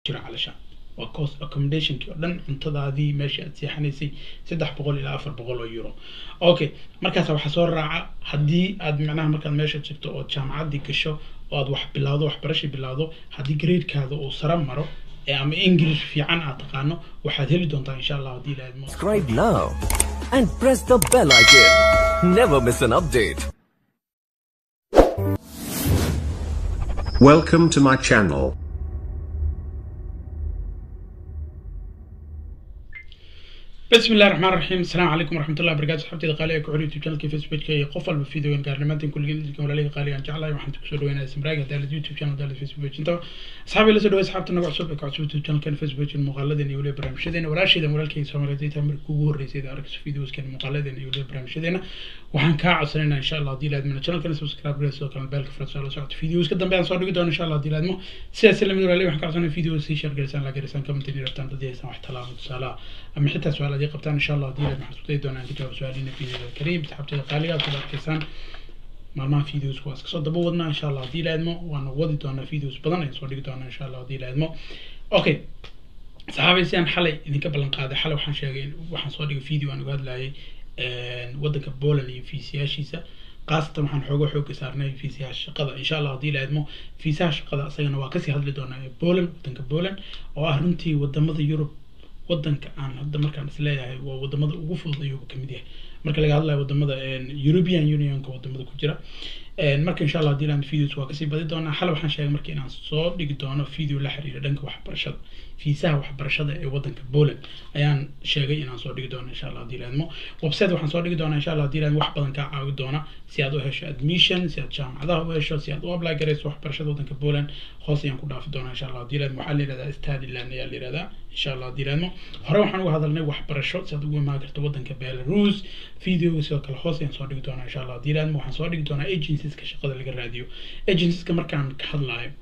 jira calashaan waa cost accommodationkii oo dhan cuntadaadii meeshii aad seexanaysay saddex boqol ilaa afar boqol oo euro okay markaas waxaa soo raaca haddii aad macnaha markaad meesha jirto oo jaamacaddii gasho oo aad wax bilowdo waxbarasha bilowdo haddii gradekaada uu sare maro ee ama english fiican aad taqaano waxaad heli doontaa insha allah haddii la idmo Subscribe now and press the bell icon. Never miss an update. Welcome to my channel. بسم الله الرحمن الرحيم السلام عليكم ورحمة الله وبركاته صحبتي قالي ku xiriir youtube channelka facebook iyo qof walba fiidiyogan gaarnimaantan kulligeen idinka walaalay qaali aan jeclahay waxaan ku soo dhaweynaa samraaga dalad youtube channel dalad facebook page inta asxaabi la soo dhaweey asxaabta naga cusub ee ka cusub youtube channelkan facebook page muuqaaladan iyo waliba barnaamijyadeena walaasheedan walaalkayga Soomaaliyeed ay markii ugu horeysay ee arkayso videoskan muuqaaladan iyo waliba barnaamijyadeena waxaan kaa codsanaynaa insha Allah hadii laadmo channelkan subscribe gareys oo kale bell ka furso la socod videos ka dambe aan soo dhigi doono insha Allah hadii laadmo sidaas la mid walaalay waxaan ka codsanaynaa videos si share gareysaan la gareysaan comment iyo rabtaan dadii aysan wax talaabo tusaale ama xitaa su'aal hadii qabtaan insha Allah hadii laadmo waxaan isku doonaa inta jawaab su'aaliina videoda kariim saxabtada qaaliga aad arkaysaan maalmaha videos waa iska soo daba wadnaa insha allah haddii laadmo waana wadi doonaa videos badan ayaan soo dhigi doonaa insha allah haddii laadmo okay saxaabay si aan xalay idinka ballan qaaday xalay waxaan sheegay waxaan soo dhigay video aan uga hadlayay waddanka Poland iyo fiisiyaashiisa qaasatan waxaan xooga xooga saarnay fiisaha shaqada insha allah haddii laadmo fiisaha shaqada asagana waa kasii hadli doonaa Poland waddanka Poland oo ah runtii wadamada Yurub waddanka aan hadda markaan is leeyahay waa wadamada ugu fudud ayuu ka mid yahay marka laga hadlayo wadamada European Unionka wadamada ku jira marka insha Allah hadii aan videos waa kasii badi doonaa xal waxaan sheegay markii inaan soo dhigi doono video la xiriira dhanka waxbarashada fiisaha waxbarashada ee waddanka Poland ayaan sheegay inaan soo dhigi doono insha Allah hadii laadmo website waxaan soo dhigi doonaa insha Allah hadii laadmo wax badan ka caawi doona si aad u hesho admission si aad jaamacadaha u hesho si aad u apply gareyso waxbarashada waddanka Poland hoos ayaan ku dhaafi doonaa insha Allah hadii laadmo waxaa la yiraahdaa Stadiland ayaa la yiraahdaa insha Allah hadii laadmo hore waxaan uga hadalnay waxbarasho si aad ugu imaan karto waddanka Belarus video sidoo kale hoos ayaan soo dhigi doonaa insha Allah hadii laadmo waxaan soo dhigi doonaa agencieska shaqada laga raadiyo agencieska markaan ka hadlayo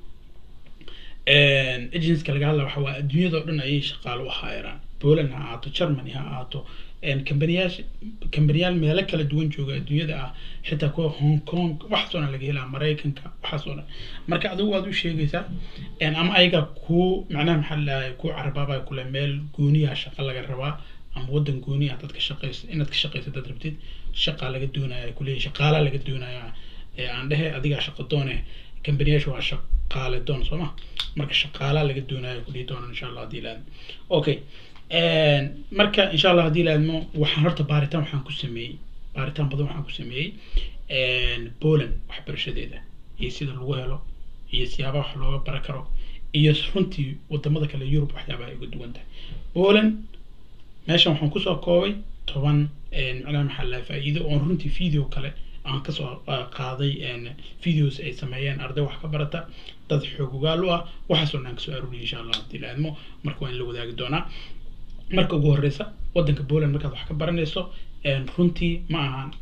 agencyska laga hadla waxa waa adduunyada oo dhan ayay shaqaalo u haayaraan Poland ha ahaato Germany ha ahaato kambaniyaasha kambaniyaal meelo kala duwan jooga adduunyada ah xitaa kuwa Hong Kong waxaas oo dhan laga helaa Mareykanka waxaas oo dhan marka adigu waad u sheegaysaa ama ayaga ku macnaha maxaa la dhahay ku carabaabay kule meel gooniya shaqa laga rabaa ama waddan gooni ah dadka shaqayso inaad ka shaqayso dad rabtid shaqa laga doonaya kuleeyahay shaqaala laga doonaya aan dhehe adigaa shaqo doone kambaniyaasha waa shaqaale doon soo ma marka shaqaala laga doonaya ku dhihi doona insha allah haddii laadmo okay marka insha allah haddii laadmo waxaan horta baaritaan waxaan ku sameeyey baaritaan badan waxaan ku sameeyey Poland waxbarashadeeda iyo sida lagu helo iyo siyaabaha wax looga baran karo iyo runtii wadamada kale Yurub waxyaabaha ay uga duwan tahay Poland meeshan waxaan kusoo koobay toban macnaha maxaa la faa'iido oo runtii video kale aan kasoo qaaday videos ay sameeyeen arday wax ka barata dad xoog ogaal u ah waxaasoo dhan kasoo aruuriyay insha allah haddii la aadmo marka waa in la wadaagi doonaa marka ugu horeysa waddanka Poland markaad wax ka baranayso runtii ma ahan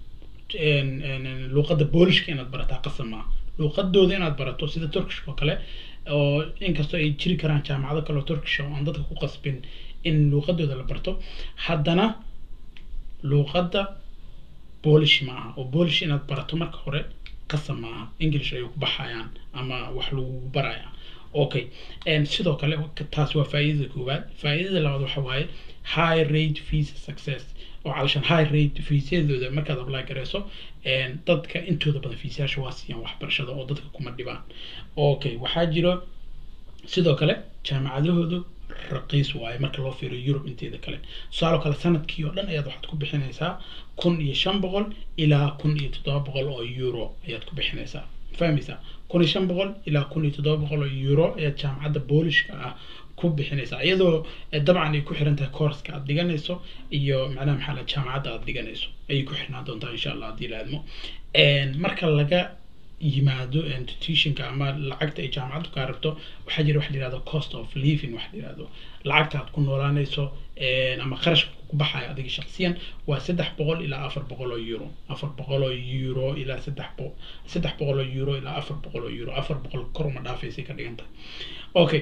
luuqadda boolishka inaad barataa qasab maaha luuqadooda inaad barato sida turkish oo kale oo inkastoo ay jiri karaan jaamacado kale oo turkish oo aan dadka ku qasbin in luuqadooda la barto haddana luuqadda boolish ma aha oo boolish inaad barato marka hore qasab ma aha english ayay ku baxayaan ama wax lagu baraya okay sidoo kale taas waa faa'iidada koowaad faa'iidada labaad waxa waaye high rate visa success oo calashan high rate fiisyadooda markaad apply gareyso dadka intooda badan fiisayaasha waa siiyaan waxbarashada oo dadka kuma dhibaan okay waxaa jiro sidoo kale jaamacadahoodu raqiis waaye marka loo fiiriyo Yurub inteeda kale tusaale kale sanadkii oo dhan ayaad waxaad ku bixinaysaa kun iyo shan boqol ilaa kun iyo toddoba boqol oo euro ayaad ku bixinaysaa fahmaysaa kun iyo shan boqol ilaa kun iyo toddoba boqol oo euro ayaad jaamacadda boolishka ah ku bixinaysaa iyadoo dabcan ay ku xiran tahay courska aad dhiganayso iyo macnaha maxaa la jaamacadda aad dhiganayso ayay ku xirnaan doontaa insha allah haddii la aadmo marka laga yimaado institutionka ama lacagta ay jaamacaddu kaa rabto waxaa jira wax la yihahdo cost of living wax la yihahdo lacagta aad ku noolaanayso ama qarashka ku baxaya adiga shaksiyan waa saddex boqol ilaa afar boqol oo euro afar boqol oo euro ilaa saddex boqol saddex boqol oo euro ilaa afar boqol oo euro afar boqol kor uma dhaafaysay ka dhigan tahay okay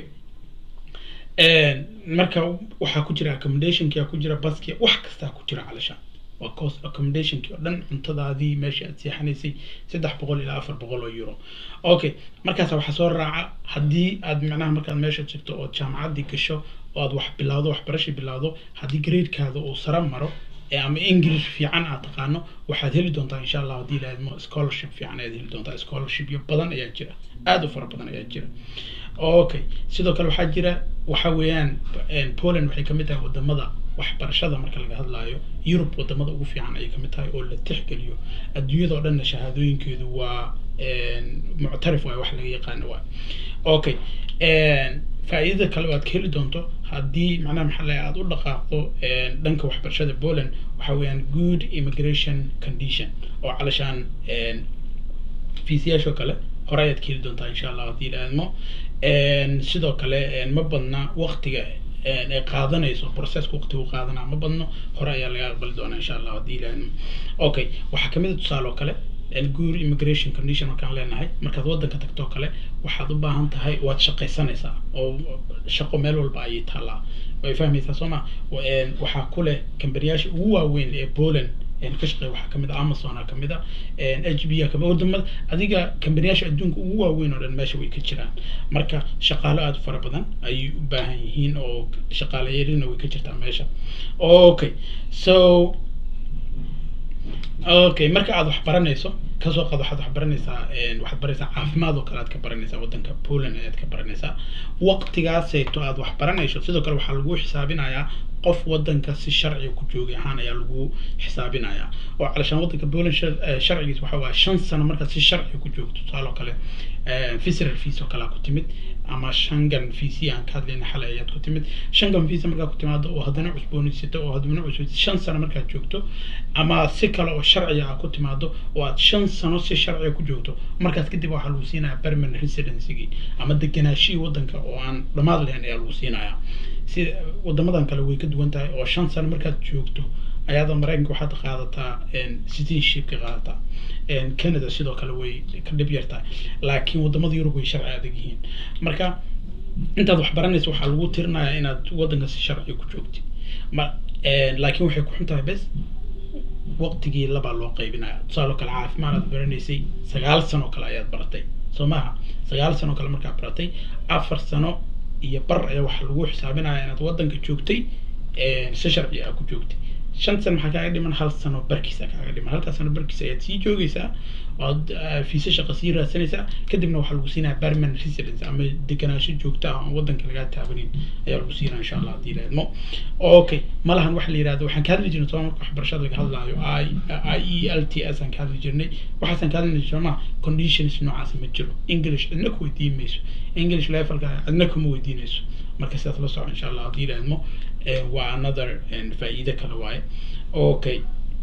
marka waxaa ku jira accommodationkia ku jira baski wax kastaa ku jira calashaan waa cost accommodationkii oo dhan cuntadaadii meeshii aad seexanaysay saddex boqol ilaa afar boqol oo euro okay markaas waxaa soo raaca haddii aad macnaha markaad meesha tagto ood jaamacaddii gasho oo aad wax bilowdo waxbarasha bilowdo haddii gradekaada uu sare maro ee ama english fiican aad taqaano waxaad heli doontaa insha allah haddii laadmo scholarship fiican ayaad heli doontaa scholarshipyo badan ayaa jira aada u fara badan ayaa jira okay sidoo kale waxaa jira waxa weeyaan poland waxay kamid tahay wadamada waxbarashada marka laga hadlaayo yurub wadamada ugu fiican ayay kamid tahay oo la tixgeliyo adduunyada oo dhanna shahaadooyinkeedu waa muctarif waay wax laga yaqaano waay okay faa'iidada kale oo aad ka heli doonto haddii macnaha maxaa laga aada u dhaqaaqdo dhanka waxbarashada poland waxa weeyaan good immigration condition oo calashaan fiisiyaashoo kale hore ayaad ka heli doontaa insha allah haddii ilaadmo sidoo kale ma badna waqtiga ay qaadanayso processka waqtiga u qaadanaa ma badno hore ayaa laga aqbali doonaa insha allah haddii ilaadmo okay waxaa kamid a tusaale oo kale good immigration condition markaan leenahay markaad waddanka tagtoo kale waxaad u baahan tahay waad shaqaysanaysaa oo shaqo meel walba ayay taallaa way fahmaysaa soo ma waxaa ku leh kambaniyaasha ugu waaweyn ee poland ka shaqeeya waxaa kamid ah amazon a kamid ah h b a kamid wadamada adiga kambaniyaasha adduunka ugu waaweyn oo dhan meesha way ka jiraan marka shaqaalo aada u fara badan ayay u baahan yihiin oo shaqaale yarina way ka jirtaa meesha okay so okay marka aad wax baranayso kasoo qaad waxaad wax baranaysaa waxaad baranaysaa caafimaad oo kale aad ka baranaysaa waddanka poland ayaad ka baranaysaa waqtigaaseeto aad wax baranayso sidoo kale waxaa lagu xisaabinayaa qof waddanka si sharciga ku joogay ahaan ayaa lagu xisaabinayaa oo calashaan waddanka poland sharcigiis waxa waaye shan sano markaad si sharciga ku joogto tusaale oo kale visitor fees oo kale ku timid ama shangan visa aan ka hadlayna xalay ayaad ku timid shangan visa markaa ku timaado oo haddana cusboonaysato oo haddana cusboonaysato shan sano markaad joogto ama si kale oo sharciga ah ku timaado oo aad shan sano si sharciga ku joogto markaas kadib waxaa lagu siinayaa permanent residencygii ama deganaashihii waddanka oo aan dhammaad lahayn ayaa lagu siinayaa sida wadamadan kale way ka duwan tahay oo shan sano markaad joogto ayaada maraykanka waxaad qaadataa citizenshipka qaadataa canada sidoo kale way ka dhib yartahay laakiin wadamada yurub way sharci adag yihiin marka intaad wax baranaysa waxaa lagu tirinayaa inaad waddanka si sharciga ku joogtid ma laakiin waxay ku xun tahay bes waqtigii labaa loo qaybinaya tusaaloo kale caafimaad aad baranaysay sagaal sano kale ayaad baratay soo maaha sagaal sano kale markaad baratay afar sano iyo bar ayaa waxaa lagu xisaabinaya inaad waddanka joogtay si sharci ah ku joogtay shan sano maxaa kaaga dhiman hal sano barkiisa kaaga dhiman halkaas sano barkiisa ayaad sii joogaysaa ood fiise shaqa sii raadsanaysaa kadibna waxaa lagu siinaya permanent residence ama deganaansho joogta ah oon waddanka lagaa taabanin ayaa lagu siinaya insha allah haddii laadmo okay malahan waxa la yihahdo waxaan ka hadli jirnay soo marka waxbarashada laga hadlaayo i i e l t s aan ka hadli jirnay waxaasaan ka hadli jirnay ma conditions noocaas ma jiro english cidna ku weydiin mayso english levelka cidna kuma weydiinayso marka sidaas la soco insha allah haddii laadmo waa another faa'iide kale waaye okay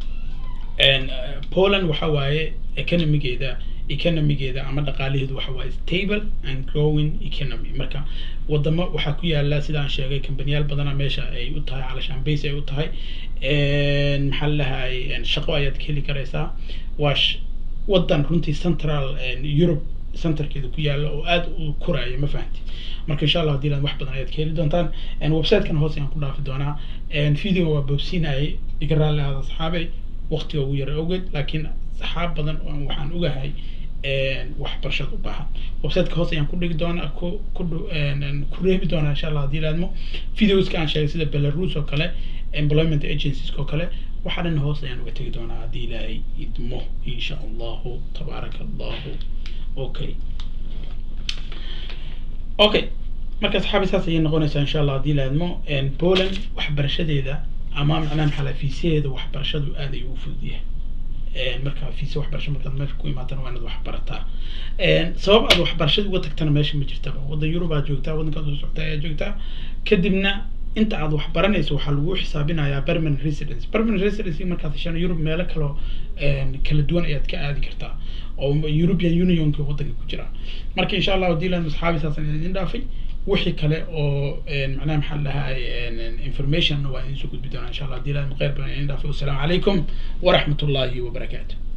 poland waxa waaye economigeeda economigeeda ama dhaqaalaheedu waxa waaye stable and growing economy marka wadamo waxaa ku yaala sidaan sheegay kambaniyaal badana meesha ay u tahay calashaan base ay u tahay maxaa lalahay shaqo ayaad ka heli karaysaa waa waddan runtii central europe centerkeeda ku yaala oo aada u koraya ma fahanti marka insha allah hadii wax badan ayaad ka heli doontaan websitekan hoos ayaan ku dhaafi doonaa video waa boobsiinayay iga raalli ahaada asxaabay waqtiga ugu yara ogeed laakiin saxaab badan oo waxaan ogahay waxbarashada u baahan websiteka hoos ayaan ku dhigi doonaa ku ku ku reebi doonaa insha allah haddii laadmo videoska aan sheegay sida belarus oo kale employment agencies oo kale waxaa dhan hoos ayaan uga tegi doonaa haddii ilaahay idmo insha allahu tabaaraka allahu okay okay marka saxaabi saas ayay noqonaysaa insha allah haddii laadmo poland waxbarashadeeda ama macnaha maxaa la fiisaheeda waxbarashadu aad ayuu u fudud yahay marka fiise waxbarasho markaad meesha ku imaatana waa inaad wax barataa sabab aad waxbarashada uga tagtana meesha ma jirtaba waddan yurub aad joogtaa waddankaad soo soctaa ayaa joogtaa kadibna inta aad wax baranayso waxaa lagu xisaabinayaa permanent residence permanent residence markaad heshana yurub meelo kaloo kala duwan ayaad ka aadi kartaa oo european unionka waddanka ku jira marka insha allah haddii laan asxaabi saasan idin dhaafay wixii kale oo macnaha maxaa lahay information waa idin soo gudbi doonaa insha allah haddii laan khayr badan idin dhaafay wassalaamu calaykum waraxmat ullaahi wabarakaatu